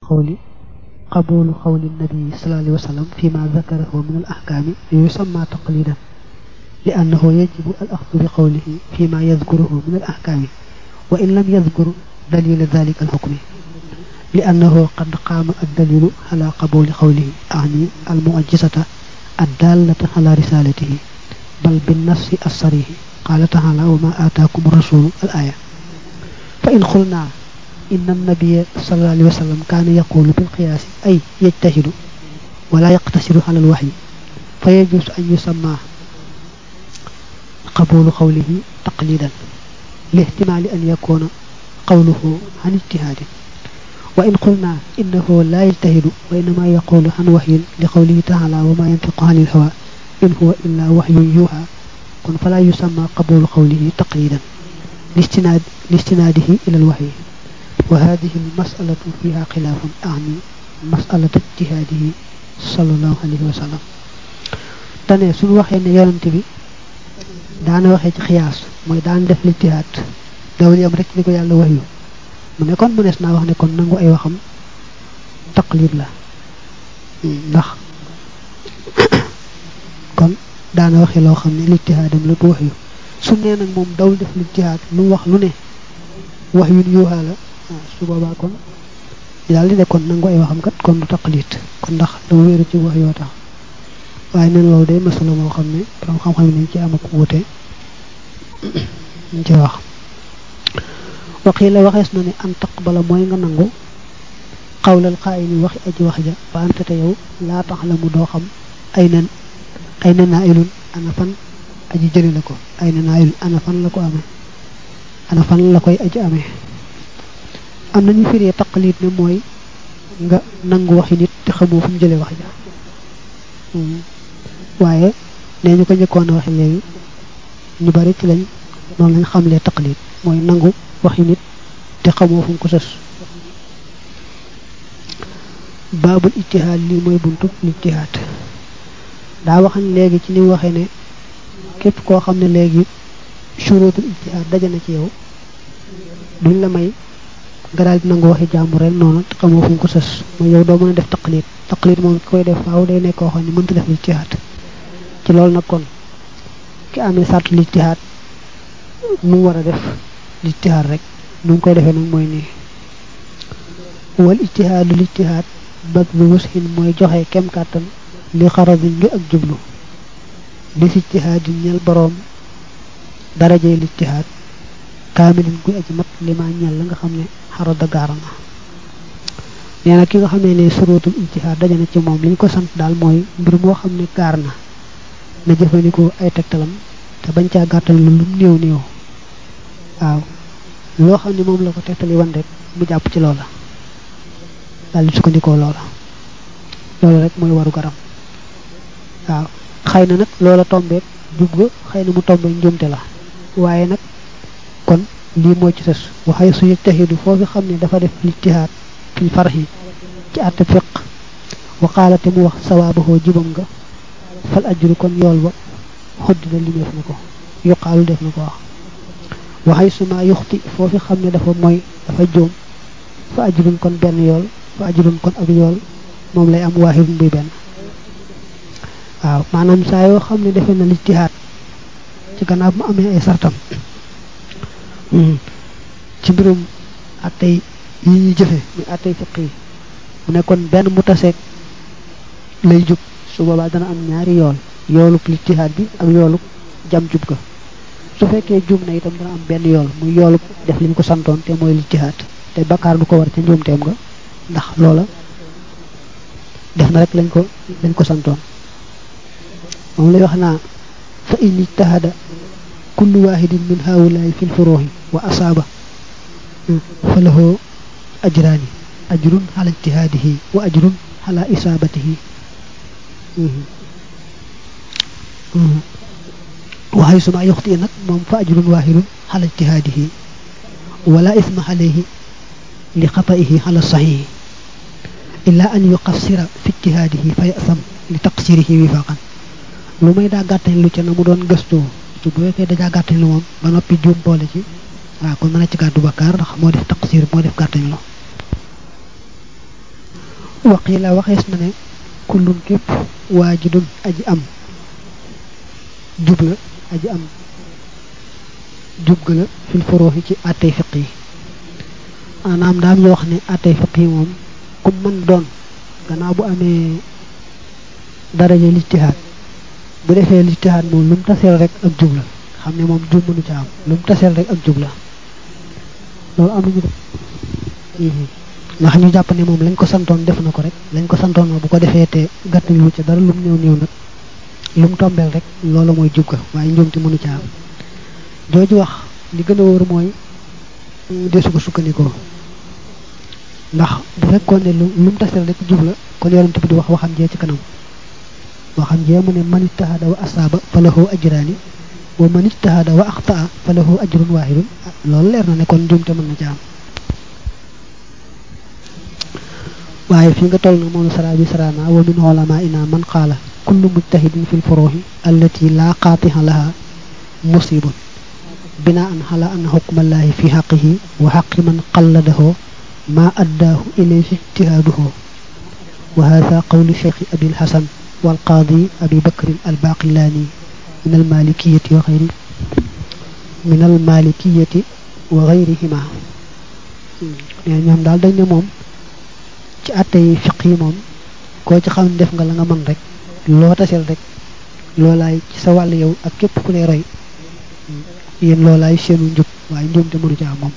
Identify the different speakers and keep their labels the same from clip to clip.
Speaker 1: qawli qabulu qawli nabi sallallahu alayhi wa sallam fi ma dakarahu min al ahkami yusamma taqlidan li annahu yajibu al axdu bi qawlihi fi ma yadkuruhu min al ahkami wa in lam yadkur dalila dalika al hukmi li annahu qad qaama ad dalilu ala qabuli qawlihi ani al muajjisata الدالة على رسالته بل بالنص الصريح قال تعالى وما آتاكم الرسول الآية فإن قلنا إن النبي صلى الله عليه وسلم كان يقول بالقياس أي يجتهد ولا يقتصر على الوحي فيجوز أن يسمى قبول قوله تقليدا لاحتمال أن يكون قوله عن اجتهاد وإن قلنا إنه لا يجتهد وإنما يقول عن وحي لقوله تعالى وما ينطق عن الهوى إن هو إلا وحي يوحى قل فلا يسمى قبول قوله تقليدا لاستناد لاستناده إلى الوحي وهذه المسألة فيها خلاف أعني مسألة اجتهاده صلى الله عليه وسلم tane suñu waxee ne yonent bi daana waxee ci xiyaas mooy daan def lijtihaad dawul yam rek li ko yàlla waxyu mu ne kon mënees naa wax ne kon nangu ay waxam taqlid la ndax kon daana waxee loo xam ne lijtihaadam la du wax yu su nee nag moom dawul def lijtihaad lu wax lu ne wax yu yuuxaa la su boobaa kon daal di ne kon nangu ay waxam kat kon du taqlid kon ndax dama wéeru ci wax yoo tax waaye nen loolu day masala moo xam ne borom xam-xam yi nañ ci am ak wuute ñu ci wax waxii la waxees na ne an taqbala mooy nga nangu xawlal xaayili waxi aji wax ja ba ante te yow laa tax la mu doo xam ay nen ay na naa ilun ana fan aji jëli la ko ay na naa ilun ana fan la ko amee ana fan la koy aji amee am nañu firee taqlid ne mooy nga nangu waxi nit te xamoo fu mu jëlee wax ja waaye nee ñu ko njëkkoon a waxe léegi ñu bari ci lañ noonu lañ xamlee taqlid mooy nangu waxi nit te xamoo fu mu ko sës baabul ijtihaad lii mooy buntu ijtihaad daa waxañ léegi ci ni mu waxee ne képp koo xam ne léegi shurutul ijtihaad daje na ci yow duñ la may nga daal di nangu waxi jàmbur rek noonu te xamoo fu mu ko sës mooy yow doo mën a def taqlid taqlid moom ki koy def faaw day nekk koo xam ne mënta def ijtihaad ci loolu nag kon ki amee sartu lijtihaad nu mu war a def lijtihaad rek nu mu koy defee nag mooy nii wal ijtihaadu lijtihaad bag bi wusxin mooy joxe kem kàttan li xaradin ngi ak jublu li si ijtihaadin ñel boroom darajey lijtihaad kaamilin guy aji mat li ma ñel la nga xam ne xarada gaara na nee na ki nga xam ne ne surutul ijtihaad daje na ci moom li ñu ko sant daal mooy mbir moo xam ne gaar na na jëfandikoo ay tegtalam te bañ caa gàttal lu lum néew néew waaw loo xam ne moom la ko tegtali wan rek mu jàpp ci loola daal di sukkandikoo loola loolu rek mooy waru garam waaw xëy na nag loola tombeek jub ga xëy na mu tombeek njumte la waaye nag kon lii moo ci sës waxay su yëjtaxidu foofu xam ne dafa def lijtihaad fil farxi ci àtte fiq wa qaala te mu wax sawaabahoo jubam nga fal ajru kon yool ba xoddina limeef na ko yuqaalu def na ko wax waxay suma yuxti foofu xam ne dafa mooy dafa jóom fa ajrun kon benn yool fa ajrun kon ak yool moom lay am waaxidun buy benn waaw maanaam saa yoo xam ne defe na lijtihaad ci gannaaw mu amee ay sartam ci mbirum attey yi ñuy jëfe muy attey fiq yi mu ne kon benn mu taseeg lay jub su boobaa dana am ñaari yool yoolub lijtihaad bi ak yoolub jam jub ga su fekkee jum na itam dana am benn yool muy yoolub def liñ ko santoon te mooy lijtihaad te bakkaar du ko war ca njuumteem nga ndax loola def na rek lañ ko lañ ko santoon moom lay wax naa fa in ijtahada kullu wahidin min haulaay fi lfuruuxi wa asaaba fa lahu ajraani ajrun ala ijtihaadihi wa ajrun ala isaabatihi waxay suma yuxti nag moom fa ajrun waahidun ala ijtihaadihi wala isma alayhi li xataihi ala saxihi illa an yuqassira fi ijtihaadihi fa yasam li taqsirihi wifaqan lu may daa gàttañ lu ca na mu doon gëstoo su bu fekkee dajaa gàttañ lu moom ba noppi juum boole ci waaw kon mën a ci gàddu bakkaar ndax moo def taqsir moo def gàttañ lu waqila waxees na ne kullun képp waajidun aji am jub la aji am jub ga la fil furuuxi ci àttey fiq yi maanaam daam ñu wax ne àttey fiq yi moom ku mën doon gannaaw bu amee daraja lijtihaad bu defee lijtihaad moom lu mu taseel rek ak jub la xam ne moom jub mënu ca am lu mu taseel rek ak jub la loolu am nañu def ndax ñu jàpp ne moom lañ ko santoon def na ko rek lañ ko santoon ma bu ko defee te gàtt yu ca dara lu mu néew néew nag lu mu tombeel rek loolu mooy jub ga waaye njuumte mënu ca am jooju wax li gën a wóor mooy desu ko sukkandikoo ndax bu fekkoon ne lu lu mu taseel rek jub la kon yonent bi di wax waxam jee ci kanam waxam jee mu ne man ijtahada wa asaaba fa lahu ajraani wa man ijtahada wa axtaa fa lahu ajrun waahidun loolu leer na ne kon njuumte mën na ca am waaye fi nga toll na moom sara bi sarana wa min ulama ina man qaala kullu mujtahidin fi lfuruhi allati la qaatiha laha musibun binaan ala anna xukmallahi fi xaqihi wa xaqi man qalladahu ma addaahu ilayhi ijtihaaduhu wa hada qawlu cheikh abi lxasan walqaadi abi bakrin albaqilaani min almalikiyati wa xayri min almalikiyati wa xayrihima nee ñoom daal dañ ne moom ci àtte yi fiq yi moom koo ci xam ne def nga la nga mën rek loo tasel rek loolaay ci sa wàll yow ak képp ku lay roy yéen loolaay seenu njub waaye njuumte mënu ci am moom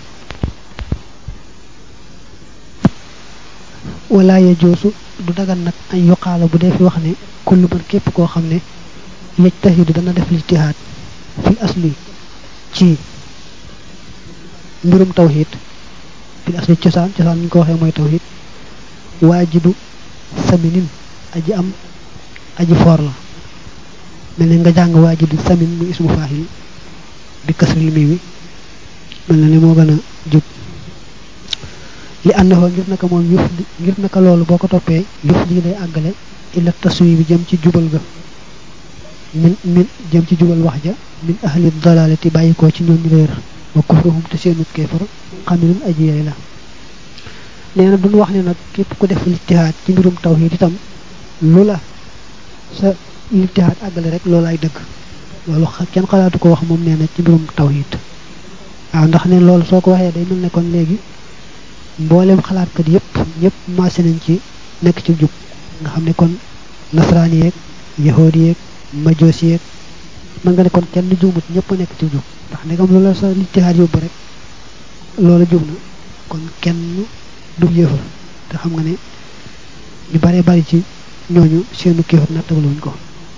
Speaker 1: wala ya joosu du dagan nag ay yuqaala bu dee fi wax ne kullu man képp koo xam ne yajtahidu dana def lijtihaad fil asli ci mbirum tawhid fil asli cosaan cosaan ñu ko waxee mooy tawhid waajidu saminin aji am aji foor la mel ne nga jàng waajidu samin muy ismu faahil bi kasril mi wi mel na ni moo gën a jub li àndoo ngir naka moom yëf ngir naka loolu boo ko toppee yëf lii day àggale illa taswi bi jëm ci jubal ga min min jëm ci jubal wax ja min ahli dalalati bàyyi ko ci ñooñu réer wa kufruhum te seenut kéefar xamilun aji yey la nee na duñ wax ne nag képp ku def lijtihaad ci mbirum tawhid itam lu la sa lijtihaad àggale rek loolu ay dëgg loolu kenn xalaatu ko wax moom nee na ci mbirum tawhid waaw ndax ne loolu soo ko waxee day mel ne kon léegi mboolem xalaatkat yépp ñëpp maase nañ ci nekk ci jub nga xam ne kon nasaraan yeeg yahood yeeg majoos yeeg mën nga ne kon kenn juumut ñëpp nekk ci jub ndax ndegam loolu la sa lijtihaad yóbbu rek loola jub na kon kenn du yéefar te xam nga ne ñu bare bari ci ñooñu seenu kéefar nattagaluñ ko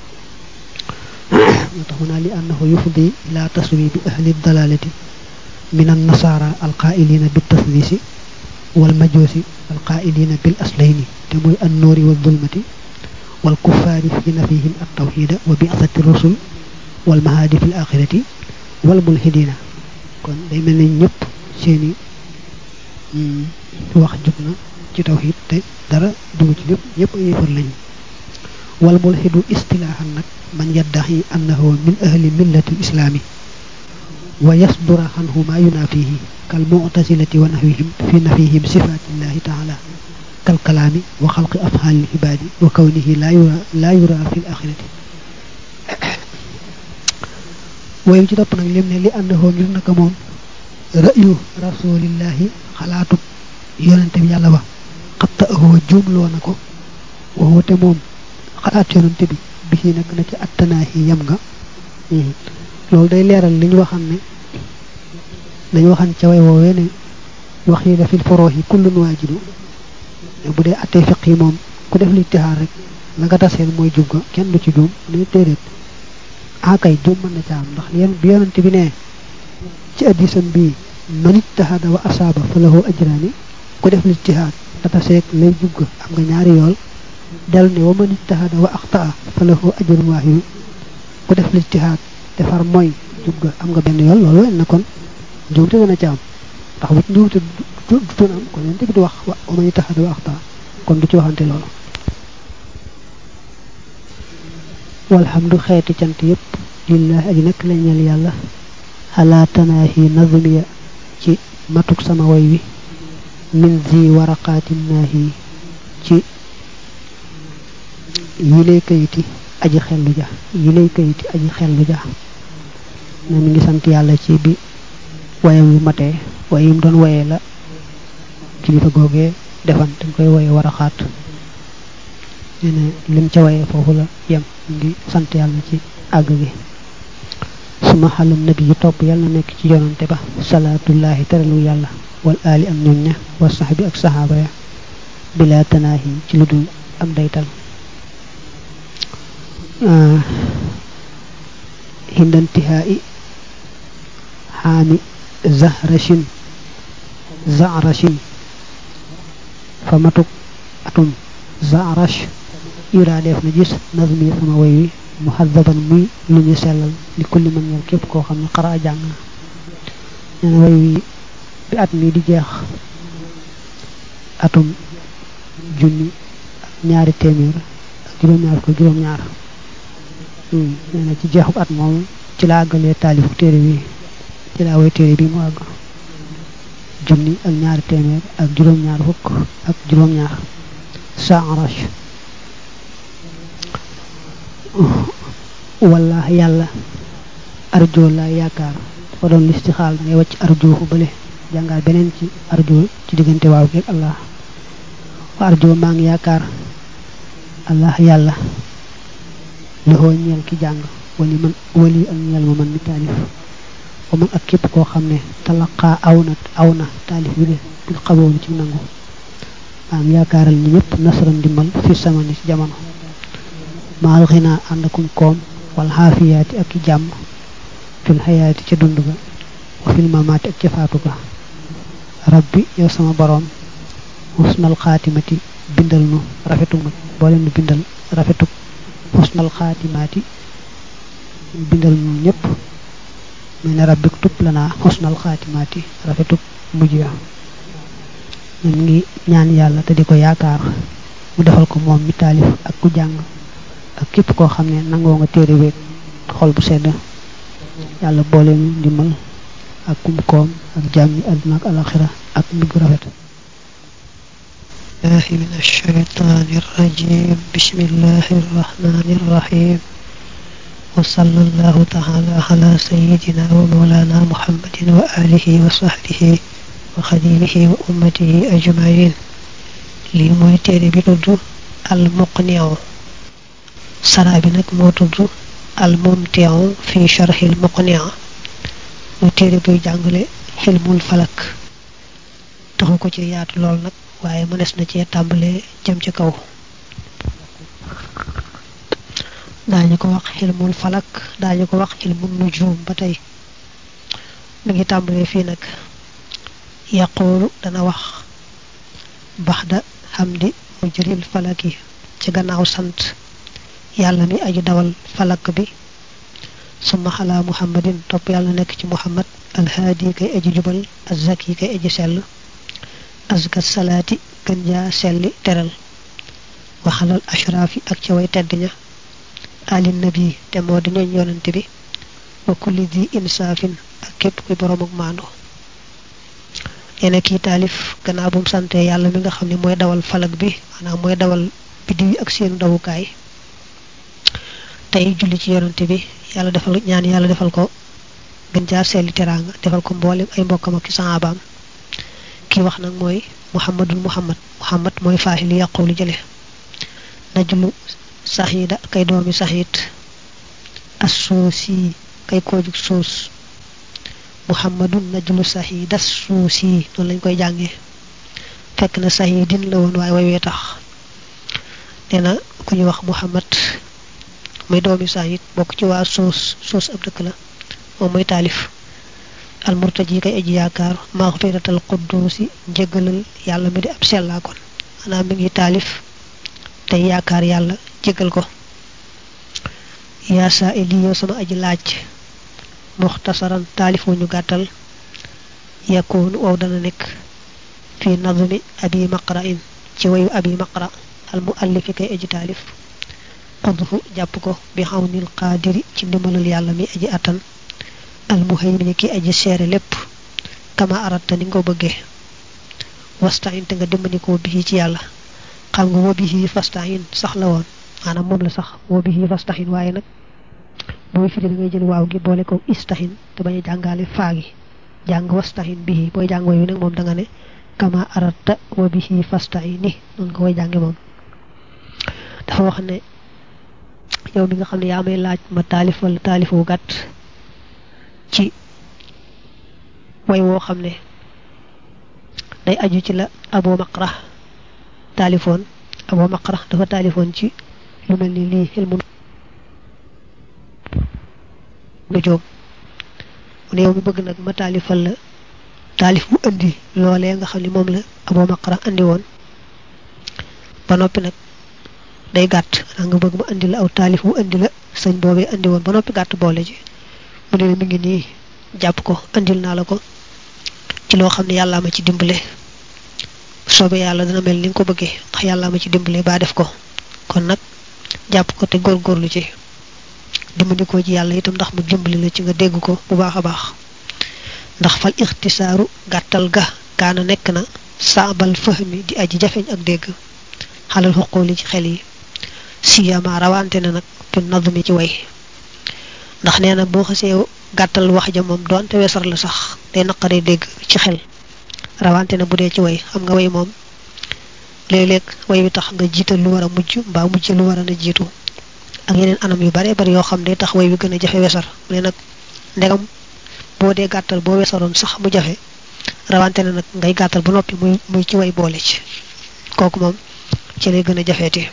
Speaker 1: moo tax mu naa li annahu yufdi ila taswi bi ahli dalalati min an nasara alqailina bi tasdisi wal majusi alqailina bil aslayni te mooy an noori wa zulmati wal kuffaari fi nafihim at tawxida wa bi'sati rusul wal mahadi fi l axirati wal mulhidina kon day mel ne ñëpp seeni wax jub na ci tawhid te dara dugg ci lépp ñëpp ay yëfar lañu wal mulhidu istilaahan nag man yaddaxi annahu min ahli millati lislaami wa yasdura anhu ma yunafihi kal mu'tasilati wa nahwihim fi nafihim sifatillahi taala kal kalaami wa xalqi afhaali ibaadi wa kawnihi la yura la yura fi l axirati wayu ci topp nag lim ne li annahu ngir naka moom ra'yu rasulillahi xalaatu yonente bi yàlla ba xatta ahoo juumloo na ko waxoote moom xalaat yonente bi bi ci nekk na ci attanaahi yam nga loolu day leeral li ñu waxan ne dañu waxan ca way woowee ne wax yi la fil foroox yi kullun waajidu bu dee attee fiq yi moom ku def li tixaar rek la nga taseel mooy jub ga kenn du ci juum ne déedéet ah kay juum mën na ca am ndax yéen bi yonente bi ne ci addisam bii man ijtahada wa asaaba fa lahu ajraani ku def lijtihaad data seeg lay jub ga am nga ñaari yool del ne wa man ijtahada wa axtaa fa lahu ajrun waahidu ku def lijtihaad defar mooy jub ga am nga benn yool loolu wen na kon njuumte dana ci am ndax bu njuumte du doon am kon yonte bi di wax wa man ijtahada wa axtaa kon du ci waxante loolu walhamdu xeeti cant yépp lillahi aji nekk la ñeel yàlla ala tanaahi nazmiya ci matuk sama way wi min zi waraqaatin naahi ci yi lay kayiti aji xellu ja yi lay kayiti aji xellu ja ne mi ngi sant yàlla ci bi wayam yu matee way yim doon wayee la kilifa googee defan dañ koy woye war a xaat nee na lim ca wayee foofu la yem ngi sant yàlla ci àgg gi suma xalam nabi yi topp yàlla nekk ci yonante ba salaatullahi teralu yàlla wal aali am ñoñ ña wa sax bi ak saxaaba ya bila tanaahi ci lu dul am daytal hindantihaa'i xaami zahrashin zahrashin fa matuk atum zahrash iraadeef na gis nazmi sama way wi muhaddaban muy lu ñu sellal li kulli man ñel képp koo xam ne xara jàng na nee na way wi bi at mi di jeex atum junni ak ñaari téeméer ak juróom-ñaar ko juróom-ñaar nee na ci jeexub at moom ci la àggalee taalifu téere bi ci la way téere bi mu àgg junni ak ñaari téeméer ak juróom-ñaar fukk ak juróom-ñaar saarash walla yàlla arjo la yaakaar dafa doon listixaal da ngay wàcc arjo fu bële jàngaal beneen ci arjo ci diggante waaw geeg allah wa arjo maa ngi yaakaar allah yàlla loxoo ñeel ki jàng wali man wali ak ñeel ma man mi taalif wa man ak képp koo xam ne talaqaa aw na aw na taalif bi de bil xaboon ci nangu maa ngi yaakaaral ñi ñëpp nasaran dimbal fi samani ci jamono maal xinaa ànd akum koom wal xaafiyaati ak i jàmm fil xayaati ca dund ga wa fil mamaati ak ca faatu ga rabbi yow sama boroom husnal xaatimati bindal nu rafetu ma boo leen bindal rafetu husnal xaatimaati bindal nu ñëpp mel ne rabbi tub lanaa husnal xaatimaati rafetu mujj ya ñu ngi ñaan yàlla te di ko yaakaar mu defal ko moom mi taalif ak ku jàng ak képp koo xam ne nangoo nga téere beeg xol bu sedd yàlla boole ñu ndimbal ak kum koom ak jàmmi àdduna ak alaxira ak mujj gu rafet
Speaker 2: الله من الشيطان الرجيم بسم الله الرحمن الرحيم وصلى الله تعالى على سيدنا ومولانا محمد وآله وصحبه وخديمه وأمته أجمعين لي موي تيري بي تود المقنع سرا بي نك مو تود الممتع في شرح المقنع مو تيري بي جانغلي حلم الفلك taxu ko ci yaatu lool nag waaye mënees na cee tàmbalee jëm ci kaw daañu ko wax xilmul falak daañu ko wax xilmul nujum ba tey mi ngi tàmbalee fii nag yaquulu dana wax baxda xamdi mujril falaki ci gannaaw sant yàlla mi aju dawal falak bi summa xalaa muhammadin topp yàlla nekk ci muhammad alhaadi kay aji jubal azzaki kay aji sell azka salaati gën jaa selli teral waxalal ashraafi ak ca way tedd ña alin nabi te moo di ñooñ yonante bi wa kulli di insaafin ak képp kuy borom ak maandu neena kii taalif gannaaw bu mu sante yàlla mi nga xam ne mooy dawal falag bi maanaam mooy dawal biddiw yi ak seenu dawukaay tey julli ci yonante bi yàlla defal ñaan yàlla defal ko gën jaa selli teraanga defal ko mboolem ay mbokkam ak saxaabaam ki wax nag mooy muhammadul muhammad muhammad mooy faaxi li yàqu li jële najlu saxiida kay doomi saxiit assoosi kay koojug soos muhammadun najlu saxiida soosi noonu lañ koy jàngee fekk na saxiidin la woon waaye way wee tax nee na ku ñu wax muhammad muy doomi saxiit bokk ci waa soos soos ab dëkk la moom mooy taalif almurtaji kay aji yaakaar maxfiratal quddusi njëgalal yàlla mi di ab sellaa kon maanaam mi ngi taalif tey yaakaar yàlla jégal ko yaa saa ili yow sama aji laaj muxtasaran taalif wu ñu gàttal yakoonu wow dana nekk fi nadmi abi maqra in ci wayu abi maqra al muallifi kay aji taalif xudhu jàpp ko bi xawnil qaadiri ci ndimbalal yàlla mi aji attan almuhaymin ki aji seere lépp kama aratta ni nga ko bëggee wastain te nga dimbandikoo bii ci yàlla xam nga wa bii fastain sax la woon maanaam moom la sax woo bihi fastahin waaye nag booy firi da ngay jël waaw gi boole ko istahin te bañ a jàngaale faa gi jàng wastahin bihi booy jàng way wi nag moom da nga ne kama aratta wa bihi fastahini noonu nga koy jànge moom dafa wax ne yow mi nga xam ne yaa may laaj ma taalif wala taalif wu gàtt ci way woo xam ne day aju ci la abo maqra taalifoon abo maqra dafa taalifoon ci lu mel ni lii xel mu nu jóom mu ne yow mi bëgg nag ma taalifal la taalif bu indi loolee nga xam ne moom la abo maqra andi woon ba noppi nag day gàtt xanaa nga bëgg ma andi la aw taalif bu indi la sëñ boobee andi woon ba noppi gàtt boole ci mu ne mi ngi nii jàpp ko andil naa la ko ci loo xam ne yàllaa ma ci dimbale soobee yàlla dana mel ni nga ko bëggee ndax yàllaa ma ci dimbale baa def ko kon nag jàpp ko te góorgóorlu ci dimbali ko ci yàlla itam ndax mu dimbali la ci nga dégg ko bu baax a baax ndax fal ixtisaaru gàttal ga kaana nekk na saabal fahmi di aji jafeñ ak dégg xalal xoqooli ci xel yi siyama rawante na nag fi nadmi ci way ndax nee na boo xasee gàttal wax ja moom doonte wesar la sax day naqaree dégg ci xel rawante na bu dee ci way xam nga way moom léeg-léeg way bi tax nga jiital lu war a mujj mbaa mujj lu war a na jiitu ak yeneen anam yu bare bari yoo xam ne tax way bi gën a jafe wesar mu ne nag ndegam boo dee gàttal boo wesaroon sax mu jafe rawante na nag ngay gàttal ba noppi muy muy ci way boole ci kooku moom ci lay gën a jafeeti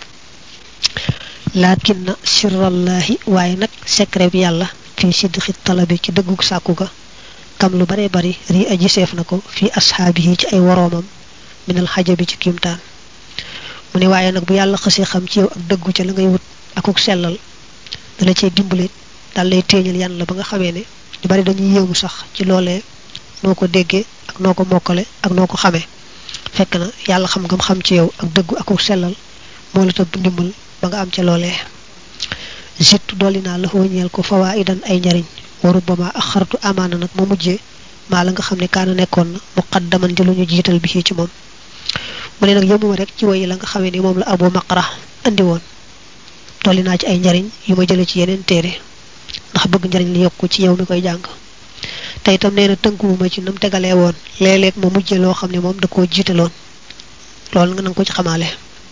Speaker 2: laakin na sirrallahi waaye nag secret bi yàlla fii sidxi talabi ci dëggug sàkku ga kam lu bare bari rii aji seef na ko fii ashaabihi ci ay woroomam minal xajabi ci kiimtaan mu ne waaye nag bu yàlla xësee xam ci yow ak dëggu ca la ngay wut akuk sellal dala cee dimbale dal lay téeñal yan la ba nga xamee ne ñu bari dañuy yéemu sax ci loolee noo ko déggee ak noo ko mokkale ak noo ko xamee fekk na yàlla xam ngam xam ci yow ak dëggu akuk sellal moo la tëbb ndimbal ba nga am ca loolee zittu dolli naa la ñeel ko fawaa idan ay njariñ waru ba ma ak xartu amaana nag ma mujjee maa la nga xam ne kaana nekkoon na muqaddaman di lu ñu jiital bi ci moom mu ne nag yëmuma rek ci woyi la nga xamee ni moom la abu maqra andi woon dolli naa ci ay njariñ yu ma jële ci yeneen téere ndax bëgg njariñ li yokku ci yow mi koy jàng te itam nee na tënkuwuma ci nam tegalee woon léeg-léeg ma mujjee loo xam ne moom da koo jiitaloon loolu nga nanga ko ci xamaale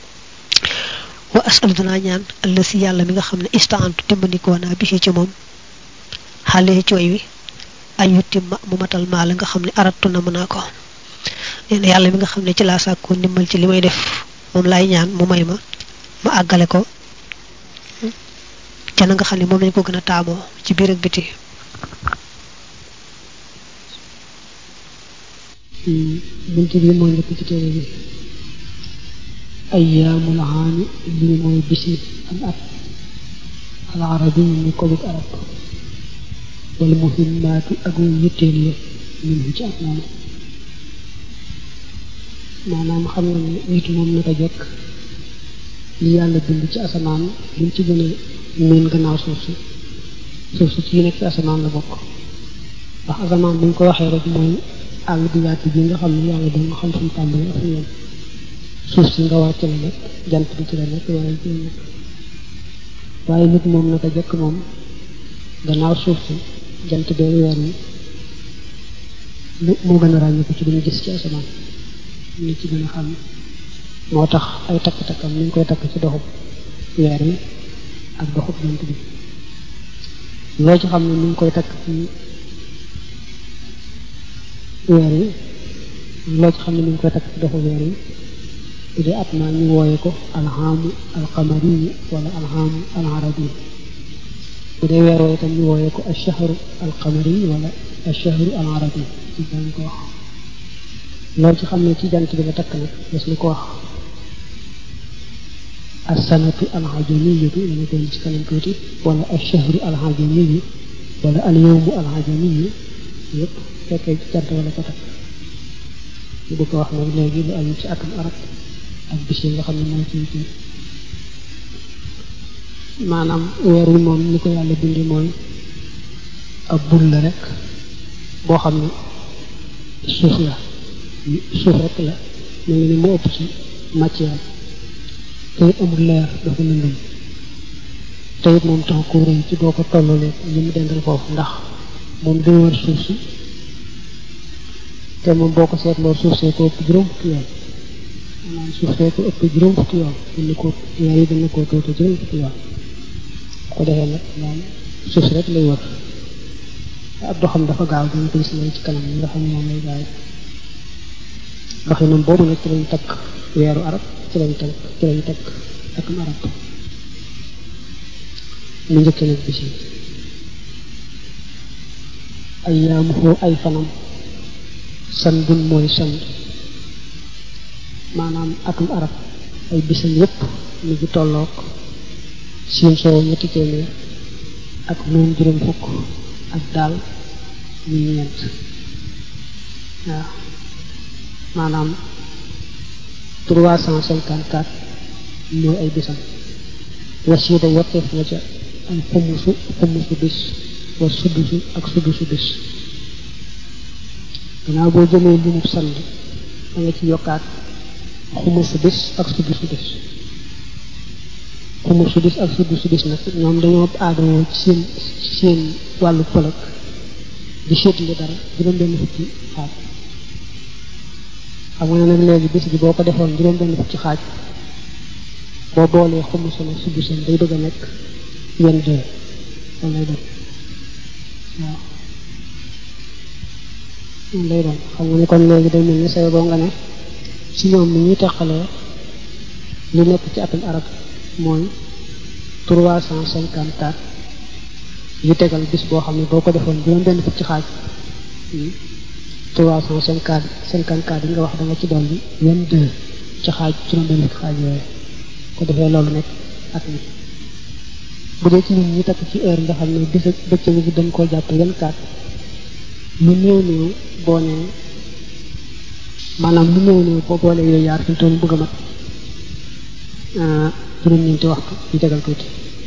Speaker 2: wa asal danaa ñaan alla si yàlla mi nga xam ne istaantu dimbandikoo naa bi ci moom xale ci way wi ay yutimma mu matal maa la nga xam ne arattu na mën naa ko nee na yàlla mi nga xam ne ci laa sàkkoo ndimbal ci li may def moom laay ñaan mu may ma ma àggale ko ca na nga xam ne moom lañ ko gën a taamoo ci biir ak biti
Speaker 1: bunt bi moo njëkk ci téere bi ayyaamul aami lii mooy bisi am at al arabi ni ko bug arab wala muhimmaatu ak way yitteel ya min ci at moomu maanaam xam nga ne nit moom naka jekk li yàlla bind ci asamaan liñ ci gën a miin gannaaw suuf si suuf si ci nekk ci asamaan la bokk ndax asamaan buñ ko waxee rek mooy àll bi yaatu bi nga xam ne yàlla da nga xam fu mu tàmbalee ak yéen suuf si nga wàcc la nekk jant bi ci la nekk wala ci la nekk waaye nit moom naka jekk moom gannaaw suuf si jant bee weer wi moo gën a ràññeeku ci li ñu gis ci asamaan ni ci gën a xam moo tax ay takk-takkam ni ñu koy takk ci doxub weer wi ak doxub jant bi loo ci xam ne ni ñu koy takk ci weer wi loo ci xam ne ni ñu koy takk ci doxub weer wi bu dee at naa ñu wooye ko alxaamu alqamari wala alxaamu alarabi bu dee weer woo itam ñu wooye ko alshahru alqamari wala alshahru alarabi ci dañ ko wax loolu ci xam ne ci jant bi la takk nag des na ko wax alsanatu alhajamiyatu dana koy ci kanam tuuti wala alshahru alhajamiyu wala alyawmu alhajamiyu yëpp fekkee ci jant wala ko takk ñu di ko wax nag léegi lu aju ci atum arab ak bis yi nga xam ne mooy ci ci maanaam weer wi moom ni ko yàlla bindi mooy ab bul la rek boo xam ne suuf la suuf rek la mu ngi ni mu ëpp ci matière te amul leer dafa lëndëm te it moom tax ko rëy ci boo ko tollalee li mu dendal foofu ndax moom day wër suuf si te moom boo ko seetloo suuf see ko ëpp juróom fukki yoon maanaam suuf see ko ëpp juróom fukki yoon dina ko weer yi dina ko tuuti juróom fukki yoon ko defee nag moom suuf si rek lay wër ab doxam dafa gaaw dañ ko gis lay ci kanam nga xam ne moom lay gaaw doxinam boobu nag ci lañ takk weeru arab ci lañ takk ci lañ takk akum arab mu njëkk nag bis yi ay yaamuhu ay fanam san bun mooy san maanaam atum arab ay bisam yépp mi ngi tolloog siin soo ñetti téeméer ak noon juróom fukk ak daal ñu ñeent waaw maanaam trois cent cinquante quatre mooy ay bisam wasiida yokkeef na ca ay xumusu xumusu bis wa suddusu ak suddusu bis gannaaw boo jëlee limub sand da nga ci yokkaat xumusu bis ak suddusu bis xumusu bis ak suddusu bis nag ñoom dañoo aadoo ci seen ci seen wàllu pëlëg di seetli dara juróom-benn fukki xaaj xam nga ne nag léegi bis bi boo ko defoon juróom-benn fukki xaaj boo boolee xumusu na suddusu day bëgg a nekk yenn deux loolu lay doon waaw loolu lay doon xam nga ni kon léegi day mel ni say boo nga ne ci ñoom ni ñuy teqalee li nekk ci atum arab mooy trois cent cinquante quatre yu tegal bis boo xam ne boo ko defoon juróom benn fukk ci xaaj trois cent cinquante cinquante quatre yi nga wax da nga ci dolli vingt deux ci xaaj juróom benn fukki xaaj yooyu ko defee loolu nekk at mi bu dee ci nit ñi takk ci heure nga xam ne bis ak bëccëg bi dañ koo jàpp vingt quatre lu néew néew boo nee maanaam lu néew néew boo boolee yooyu yaar fi mu toll bëgg a mat juróom-ñeenti waxtu yu tegal tuuti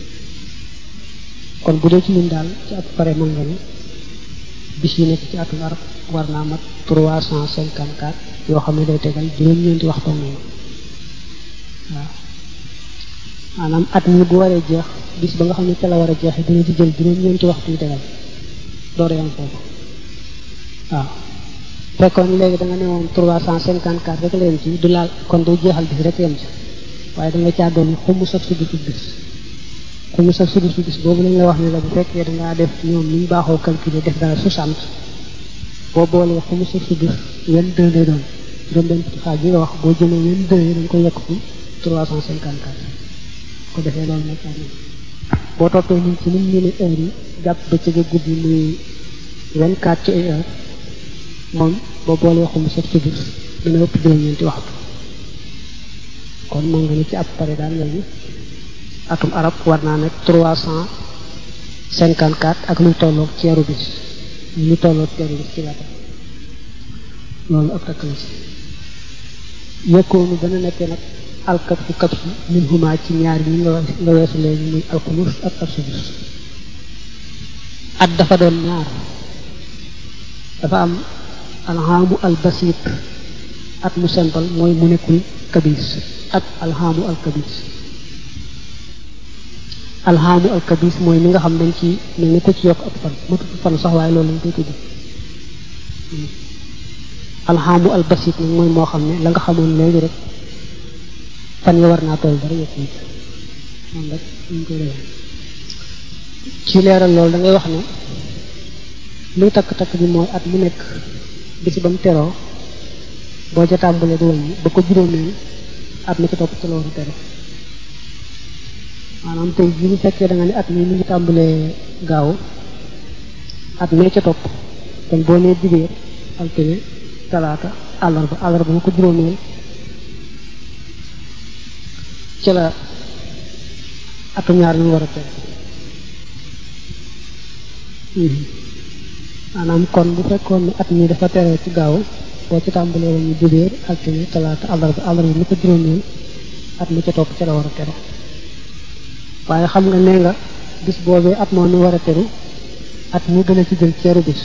Speaker 1: kon bu dee ci ñun daal ci at pare mën nga ne bis yi nekk ci atum arab war naa mat trois cent cinquante quatre yoo xam ne day tegal juróom-ñeenti waxtu noonu waaw maanaam at mi bu waree jeex bis ba nga xam ne ca la war a jeexee dina ci jël juróom-ñeenti waxtu yu tegal door yam foofu waaw fekkoon léegi da nga ne woon trois cent cinquante quatre rek la yem ci du laal kon day jeexal bis rek yem ci waaye da nga caa doon xumu sax suddu su bis xumu sax suddu su bis boobu lañ la wax ne la bu fekkee da ngaa def ñoom ni ñu baaxoo calculer def dara soixante boo boolee xumu sax su bis vingt deux lay doon juróom benn fukki xaaj bi nga wax boo jëlee vingt deux yi dañ ko yokk ci trois cent cinquante quatre ko defee loolu nag boo toppee ñun ci nim ñu ne heure yi jàpp ba ci guddi muy vingt quatre ci ay heure moom boo boolee xumu sax su bis dina ëpp juróom-ñeenti waxtu kon mën nga ni ci ab pare daal léegi atum arab war naa nekk trois cent cinquante quatre ak luy tolloog ceeru bis lu tolloog ceeru bis ci laata loolu ab takk la ci yëkkoonu dana nekkee nag alkab fu kab su min huma ci ñaar yi nga nga weesu léegi muy alxumus ak ab su bis at dafa doon ñaar dafa am alxaamu albasit at mu simple mooy mu nekkul kabis ak alxaamu alkabis alxaamu alkabis mooy li nga xam dañ ci mel ni ko ci yokk ab fan matut fan sax waaye loolu lañ koy tudd alxaamu albasit nag mooy moo xam ne la nga xamoon léegi rek fan ya war naa toll dara yokk ci moom rek ñu koy defee ci leeral loolu da ngay wax ne luy takk-takk bi mooy at mu nekk bisi ba mu teroo boo ca tàmbalee di wàññi ba ko juróomeel at mi ci topp ci loolu tere maanaam tey jii bu fekkee da nga ne at mi mu ngi tàmbalee gaaw at mee ca topp kon boo nee dibéer altine talaata àllarba àllarba ba ko juróomeel ci la atum ñaar ñu war a tere maanaam kon bu fekkoon ne at mi dafa tere ci gaaw boo ci tàmbalee woon ñu dibéer altine talaata àllarba àllarba mi ko juróomeel at mi ca topp ca la war a teru waaye xam nga nee nga bis boobee at moo mi war a teru at mi gën a ci jël ceeru bis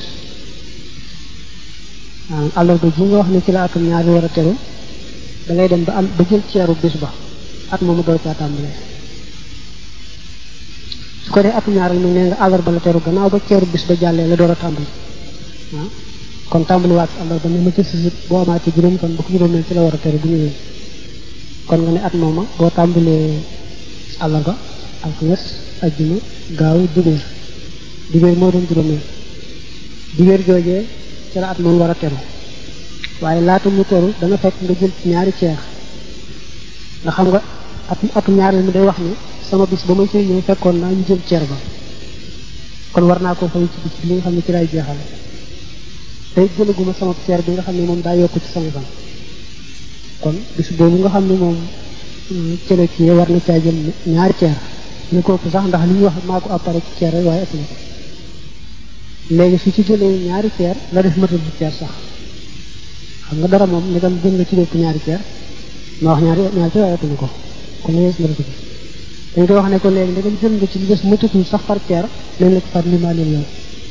Speaker 1: waaw àllarba ji nga wax ne ci la atum ñaari war a teru da ngay dem ba am ba jël ceeru bis ba at moomu door caa tàmbalee su ko dee atum ñaareel mi nee nga àllarba la teru gannaaw ba ceeru bis ba jàllee la door a tàmbali ah kon tàmbali waat àllarba ne ma ci si boo amaatee juróom kon ba ko juróomeel ci la war a teru bu ñëwee kon nga ne at mooma boo tàmbalee àllarba alxames ajjuma gaaw dibéer dibéer moo doon juróomeel dibéer joojee ci la at moom war a teru waaye laata mu teru dana fekk nga jël ci ñaari ceex nga xam nga at atum ñaareel mi day wax ni sama bis ba ma ci ñëw fekkoon naa ñu jël ceer ba kon war naa ko fay ci bis bi li nga xam ne ci lay jeexale tey jëlaguma sama ceer bi nga xam ne moom daa yokk ci sama fan kon bis boobu nga xam ne moom cële kii war na caa jël ñaari ceer ñu ko sax ndax li ñuy wax maa ko appare ci ceer rek waaye ëpp na ko léegi su ci jëlee ñaari ceer la def matal ci ceer sax xam nga dara moom ni tam jël nga ci lépp ñaari ceer ma wax ñaari ñaari ceer waaye ëpp na ko kon la yees matal dañ koy wax ne ko léegi ndegam jël nga ci li des matatul sax par ceer nañ la ko far limaaleel yow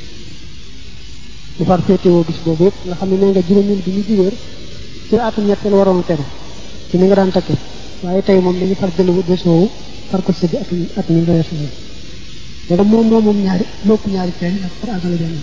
Speaker 1: bu far féetewoo bis boobu yëpp nga xam ne nee nga juróomil bi ñu jigéer ci atum ñetteel waroon a tegu ci ni nga daan takke waaye tey moom dañu far jël bés woowu far ko sëgg at at mi nga weesu moom ndegam moom moom moom ñaari lopp ñaari ceer yi ak far àggale benn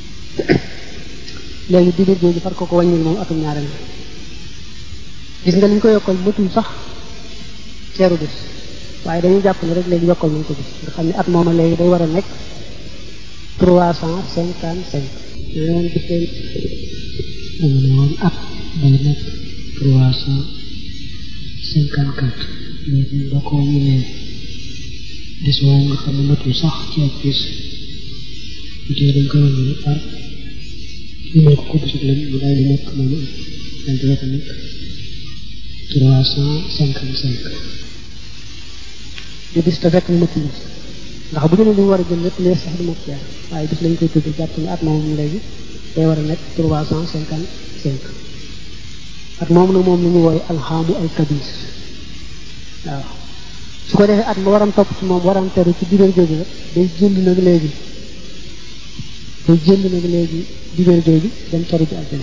Speaker 1: léegi digéer jooju far ko ko wàññil moom atum ñaareel gis nga li ñu ko yokkal matul sax ceeru bis waaye dañuy jàpp ne rek léegi yokkal nañ ko bis nga xam ne at mooma léegi day war a nekk trois cent cinquante cinq yoon gis leen dama ne woon at day nekk trois cent cinquante quatre léegi da ko mu ne bis boobu nga xam ne matul sax ci ak bis bu tee dañ ko wàññi par ñu ne ko ko bisub leen mu daal di nekk moom daal di war a nekk trois cent cinquante cinq di bis te fekk mu matul bis ndax bu ñu ne li war a jël lépp lees sax du mat ceer waaye bis lañ koy tudd jàpp ne at moom léegi day war a nekk trois cent cinquante cinq at moom nag moom la ñu wooye alxaamu alkabir waaw su ko defee at ma waram topp ci moom waram teru ci diggante jooju la day jënd nag léegi day jënd nag léegi diggante jooju dem teru ci àjjana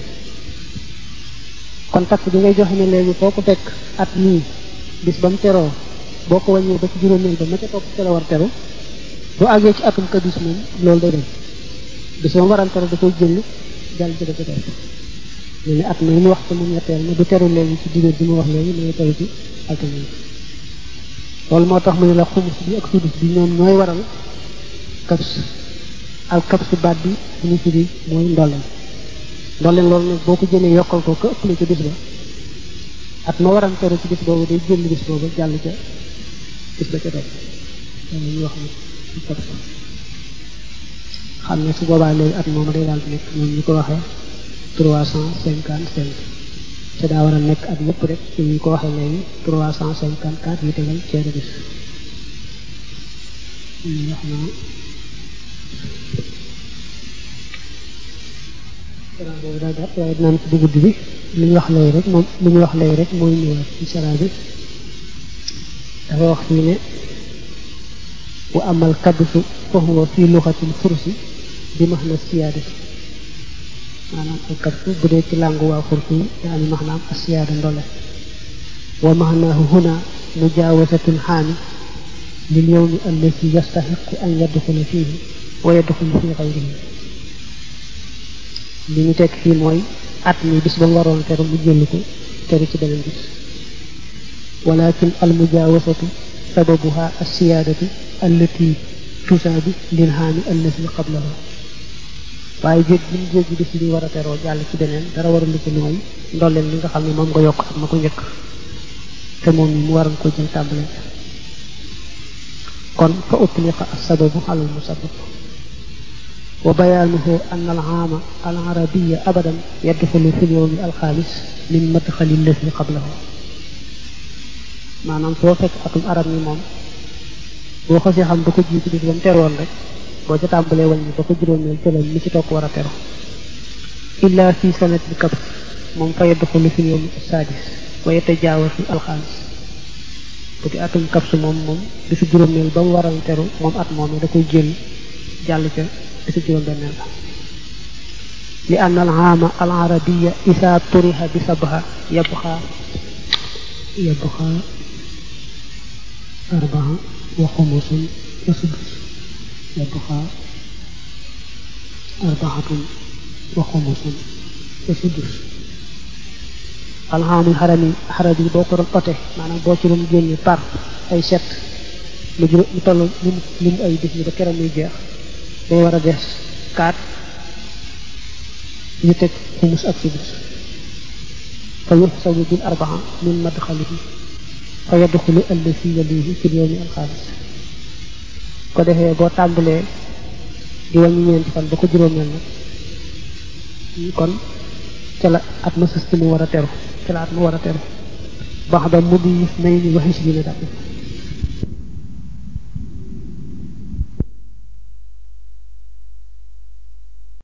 Speaker 1: kon takk bi ngay joxe ne léegi foo ko fekk at nii bis ba mu teroo boo ko wàññee ba ci juróomeel ba ma ca topp ci la war teru bu àggee ci atum kabis moom loolu day dem bis ba mu waram teru da koy jënd jàll ci dafa teru mu ne at mi mu wax ci mu ñetteel ma du teru léegi ci diggante bi mu wax léegi ma teru ci altine loolu moo tax mu ne la xumus bi ak sudus bi ñoom ñooy waral kabs al kabs baat bi bu ñu firi mooy ndolleen ndolleen loolu nag boo ko jëlee yokkal ko ka ëppale ci bis ba at ma waram teru ci bis boobu day jël bis boobu jàll ca bis ba ca topp loolu ñuy wax ni kabs xam ne su boobaa léegi at moom day daal di nekk ñoom ñu ko waxee trois cent cinquante cinq te daa war a nekk at yëpp rek ci ñu ko waxee léegi trois cent cinquante quatre yu tegal ceeru bis wax na sara boobu daa gàtt waaye dinaan ci dugub bi li ñu wax léegi rek moom li ñu wax léegi rek mooy ñëwaat ci sara bi dafa wax fii ne wa amal kabsu fa huwa fi luxatil fursi bi max na siyaadati maanaam al kabsu bu dee ci làngu waa fursi yaani maanaam asiyaada ndole wa maanaahu huna mujaawasatun xaami lil yowmi allati yastaxiqu an yadxula fiihi wa yadxulu fi xayrihi li ñu tekk fii mooy at mi bis ba mu waroon teru mu jël ko teru ci beneen bis walakin al mujaawasatu sababuha asiyaadatu allati tusaabi lil xaami allati qablahu waaye jég bi ñu jéggi bis bi war a teroo jàll ci beneen dara warul ko mooy ndolleen li nga xam ne moom nga yokk ak ma ko njëkk te moom mi mu waroon ko jël tàmbale kon fa utliqa as-sababu ala al-musabbab wa bayaanuhu anna al-aama al-arabiyya abadan yadxulu fi al-yawmi al-xaamis min madxali allati qablahu maanaam foo fekk atum arab ni moom boo xasee xam ba ko jiitu bis ba mu teroon rek boo ca tàmbalee wàññi ba ko juróomeel ca la mi ci topp war a tero illa fi sanatil kabs moom fa yadxulu fi yawmi sadis wa yatajaawasu alxaamis bu di atum kabs moom moom bisu juróomeel ba mu waral teru moom at moom da koy jël jàll ca bisu juróom benneel la li anna al aama al arabiya isa turiha bi sabha yabxa yabxa arbaa wa xumusun wa sudus yabqa arbaatun wa xumusun wa sudus alxaamul xarami xaram yi boo ko doon ote maanaam boo ci doon génne par ay set lu juróom lu toll lim lim ay bis ni ba keroog muy jeex day war a des kaat ñu teg xumus ak sudus fa yuxsabu bil arbaa min madxalihi fa yadxulu allasi yalihi fi yowmi alxaamis ko defee boo tàmbalee di wàññi ñeenti fan ba ko juróomeel nag kon ca la at ma sës ci mu war a teru ca la at ma war a teru bax da mu di nay ni waxi si dina dàpp